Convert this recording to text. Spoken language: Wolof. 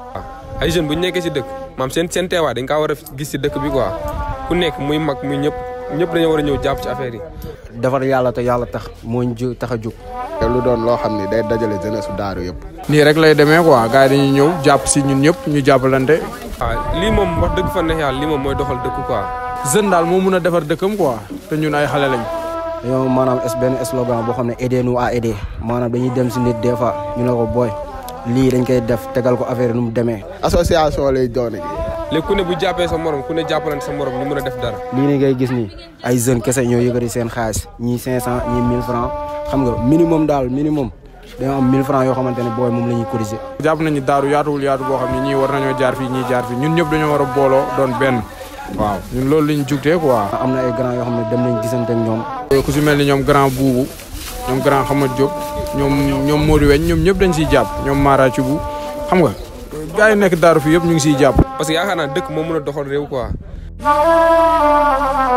ay jeunes bu ñu nekkee si dëkk maam seen seen teewaay dañ kaa war a gis si dëkk bi quoi ku nekk muy mag muy ñëpp ñëpp dañoo war a ñëw jàpp ci affaire yi. defar yàlla te yàlla tax moo ñu tax a jóg. te lu doon loo xam ni day dajale jeunesse su daaru yëpp. nii rek lay demee quoi gars yi dañuy ñëw jàpp si ñun ñëpp ñu jàppalante. waaw lii moom wax dëgg fa neex yàlla lii moom mooy doxal dëkk quoi. jeune daal moo mun a defar dëkkam quoi te ñun ay xale lañ. dañoo maanaam es benn slogan boo xam ne aider nous à aider maanaam dañuy dem si nit des fois ñu ne ko booy lii dañ koy def tegal ko affaire nu mu demee. association lay doon léegi ku ne bu jàppee sa morom ku ne jàppalante sa morom ñu mën a def dara. lii ni ngay gis nii ay jeunes kese ñoo yëkkati seen xaalis ñii 500 ñii 1000 francs xam nga minimum daal minimum dañoo am 1000 francs yoo xamante ne booy moom la ñuy cotiser. jàpp nañu daaru yaatuwul yaatu boo xam ne ñii war nañoo jaar fii ñii jaar fii ñun ñëpp dañoo war a booloo doon benn waaw ñun loolu lañ jugtee quoi. am na ay grand yoo xam ne dem nañ gisante ak ñoom. ku si mel ni ñoom grand buubu ñoom grand Xamad Diop ñoom ñoom Modou Weñ ñoom ñëpp dañ siy jàpp ñoom Mara ci bu xam nga gars yi nekk daaru fii yëpp ñu ngi siy jàpp. parce que yaakaar naa dëkk moo mën a doxal réew quoi.